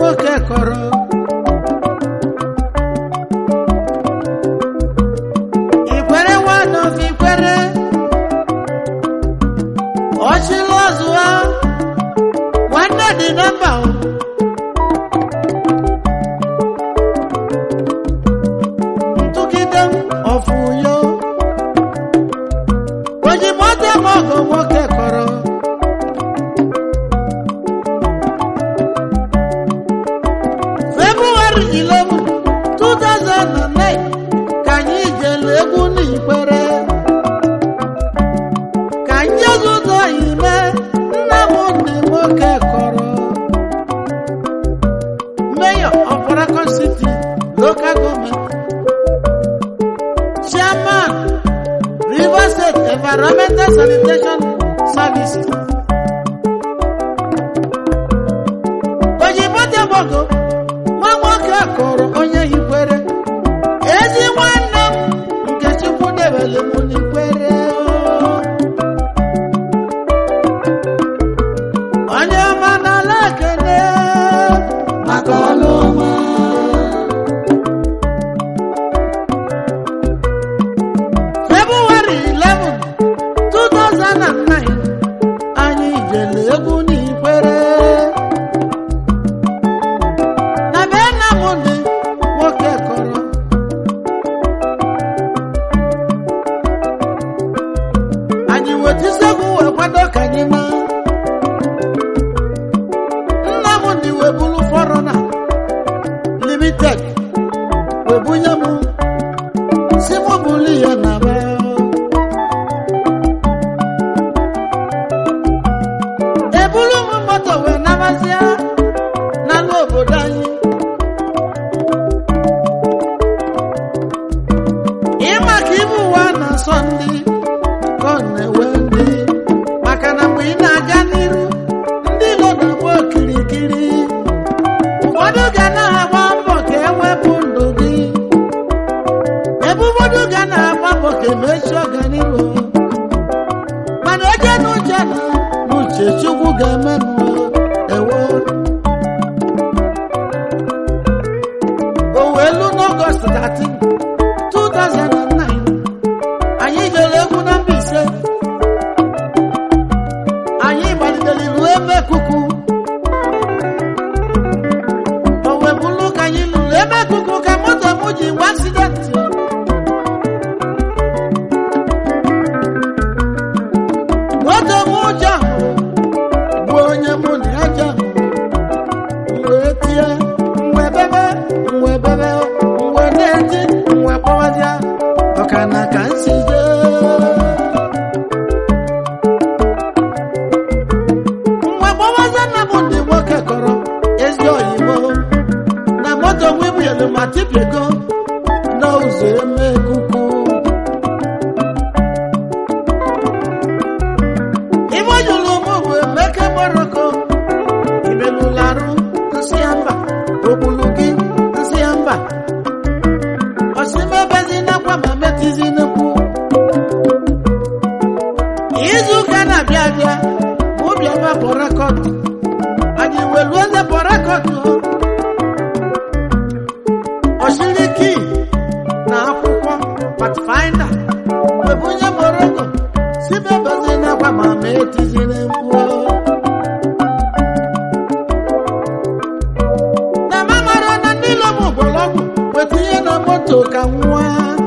nwoke kọrọ ikwere nwanọf ikwere ọchịla ọzụwa nwanne dị na mba o. ntụgide ọfụyo ojimote mọgọ nwoke kọrọ February 11, 2009 ka anyị jelu egwu n'ikwere ka njezi ụzọ ime nna m ndị nwoke kọrọ Mayor of Paragon City Local Government Chairman River State Environmental Sanitation Services Ojimote Bogo nwa nwoke kọrọ onye hikwere ezi nwanne m nke Chukwu debere m n'ikwere onye ọma n'ala ekene maka ọlụ ọma February 11, 2009 anyị jere egwu n'ikwere na be nna m dị nwoke kọrọ anyị wetisegwu wee kwado ka anyị na nna m dị wee buru fọrọna limited wee bunye m si m buru ya na be eburu m moto wee nabazia n'ala obodo anyị ịma ka ibu ụwa na-asọ ndị ka ọ na-ewe ndị maka na mgbe ị na-aga n'iru ndị nọ na-agba okirikiri ụfọdụ ga na-agba mbọ ka ewepụ ndụ gị ebe ụfọdụ ga na-agba mbọ ka emechi ọganihu mana eje n'uche na n'uche chukwu ga-emenụ ewo owelu n'ọgọst 13 2009 anyị jere egwu na Mbaise anyị gbalitere ruo ebe kuku o wee bụrụ ka anyị lụrụ ebe kuku ka moto m ji gwa aksidenti moto m ụjọ bụ onye mụ na ya jọ wee tie wee bebe wee bebe wee na-eti wee kpọwazịa ọkana ka nsi jee mgbe gbawaza nna m ndị nwoke kọrọ ezi oyibo na moto wibuelu ma tipiego n'ụzọ eme kuku ibe jụrụ m bụ emeke moroko imelularụ nsị ya mba ogbulu gị nsị ya mba osimebezi nakwa ma metizi nnukwu izu ụka na-abịa abịa mụ bịaba pọrakọt anyị welu eze pọrakọt oshiriki na akwụkwọ patfinder webunye moroko sibebezi nakwa ma metiziri mkpu na mamara na ndị lọm ụgbọlọgwụ wetinye na moto ka nwa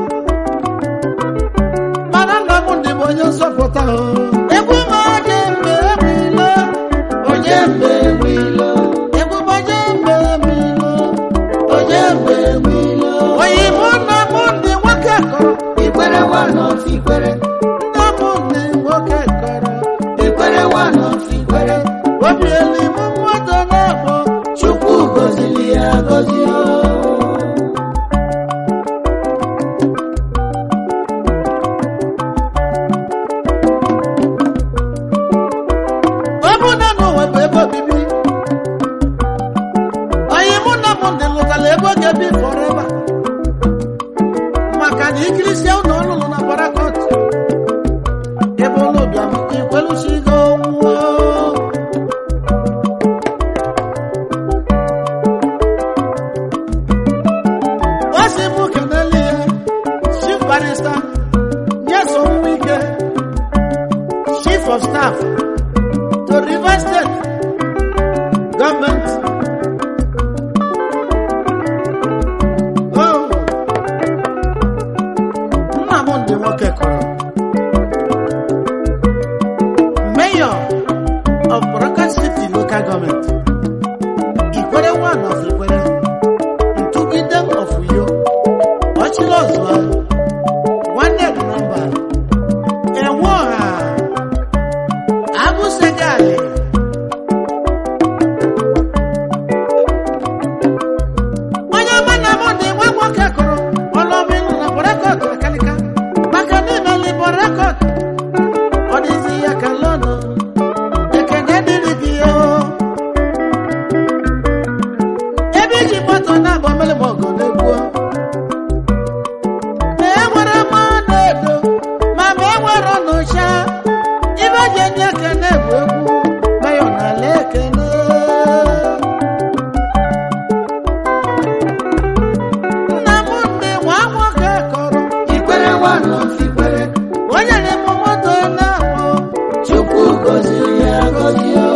mana nna m ndị bụ onye nzọpụta o. egwu m onye mgbe emilo onye mgbe emilo egwu m onye mgbe emilo onye mgbe emilo onye mụ nna m ndị nwoke kọrọ Ikwere one of Ikwere, nna m ndị nwoke kọrọ Ikwere one of Ikwere, obi elu m mmadụ na-akpọ Chukwu gọziri ya gọzi o. ọ bụ na n'ụwa bụ ebe obibi onye mụ na m ndị lụtara ebe ọ ga-ebi fọreva maka na ikirisia ụlọ ọlụlụ na barakọt ebe ụlọ bịam ikwelusigo nwụọ of Staff to Rivers State Government. Oh, Nnamdi nwoke kọrọ. Mayor of Boroka City Local Government. Ikwere one of Ikwere. Ntugide of Uyo. Ọchịrị ọzụwa. Nwanne dị nọmba. Enwe ọha. Abụsegali. Onye ọma na mụ dị nwa nwoke kụrụ ọlọmịlụ na Borekọt akalika. Maka niile li Borekọt. Ọ dịzi ya ka lọnụ. Ekene dịrị gị o. ebe iji moto na-agba mmiri ma ọgụ na-egbuo ma e nwere mmanụ edo ma ma e nwere n'ụcha ibe ji enye ekene bụ egwu meyọ n'ala ekene nna m ndị nwa nwoke kọrọ Ikwere one of Ikwere. onye na-eme moto na-akpọ Chukwu gọziri ya gọzi o.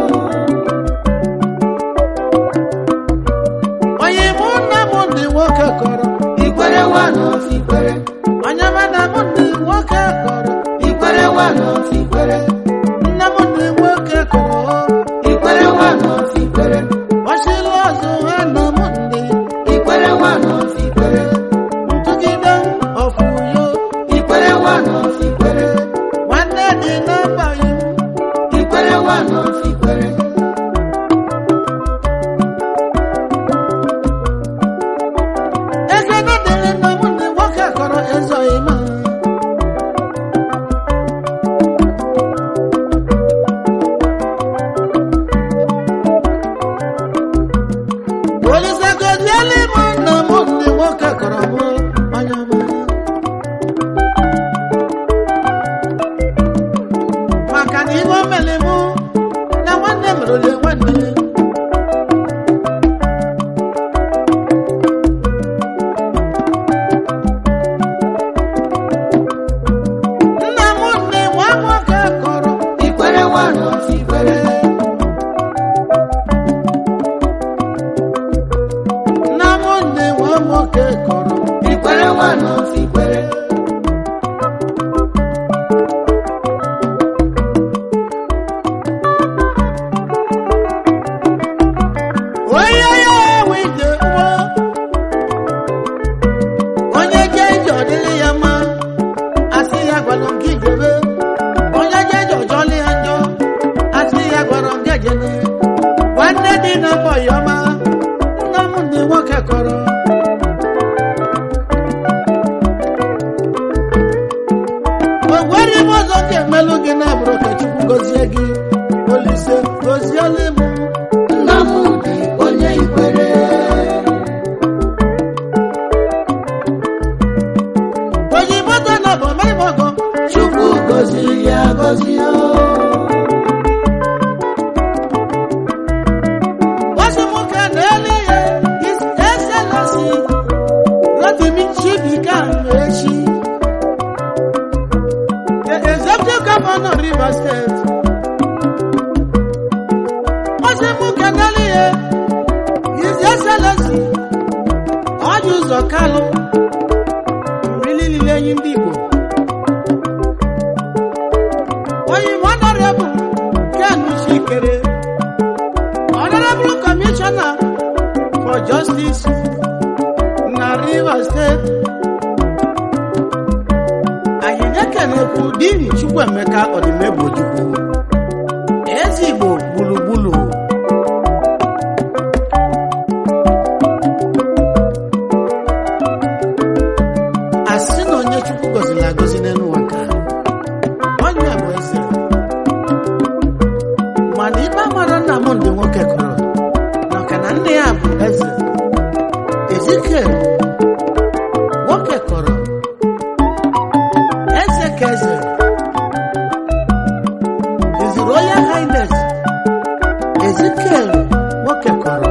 onye mụ nna m ndị nwoke kọrọ Ikwere one of Ikwere. onye ma na m ndị nwoke kọrọ Ikwere one of Ikwere. nna m ndị nwoke kọrọ Ikwere one of Ikwere. ọchịlụ ọzọ ha na m ndị Ikwere one of Ikwere. ntụgide ọfụyo Ikwere one of Ikwere. nwanne dị n'abalị Ikwere one of Ikwere. ekene dịrị nna m ndị nwoke kọrọ ezoghị ma olise goziela m nna m ndị nwoke kọrọ m onye ọma maka na ihe o mere mụ na nwanne merụle nwanne nna m nne nwa nwoke kọrọ Ikwere one of Ikwere. nna m nne nwa nwoke kọrọ Ikwere one of Ikwere. onye ya enwe ije nwa onye je ije ọ dịrị ya mma asị ya gwara m gị jebe onye je ije ọjọọlị ya njọ asị ya gwara m gị jene nwanne dị na mbọ ya ọma nna m ndị nwoke kọrọ o nwere ime ọzọ m ga-emelụ gị na abụrụ ka chukwu gọzie gị olise gọziele m Nnamdi onye Ikwere. onye moto na bụ mere m ọgọ Chukwu gọziri ya gọzi o. Wasi muka n'elu ihe His Excellency Rotimi Chibuike Amaechi the Executive Governor of Rivers State Wasi muka n'elu ihe His Excellency Ọjị Ụzọ Kalụ mmiri niile enyi ndị Igbo onye Honorable Ken Chikere Honorable Commissioner for Justice na Rivers State. Anyị na-ekenekwu Dini Chukwuemeka Ọdịmegbochukwu. Eze Igbo gburugburu. Asị na onye Chukwu gọziri agọzi n'elu ụwa nke a. Onye bụ eze. mana ibe mara nna m ndị nwoke kọrọ maka na nne ya bụ eze ezikiel nwoke kọrọ eze ka eze His Royal Highness ezikiel nwoke kọrọ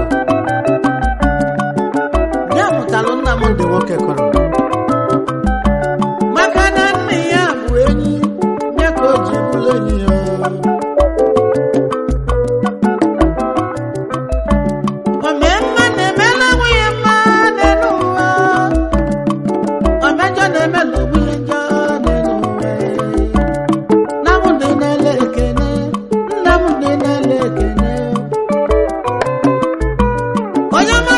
ya mụtalụ nna m ndị nwoke kọrọ maka na nne ya bụ enyi ya ka o ji bụrụ enyi ya onye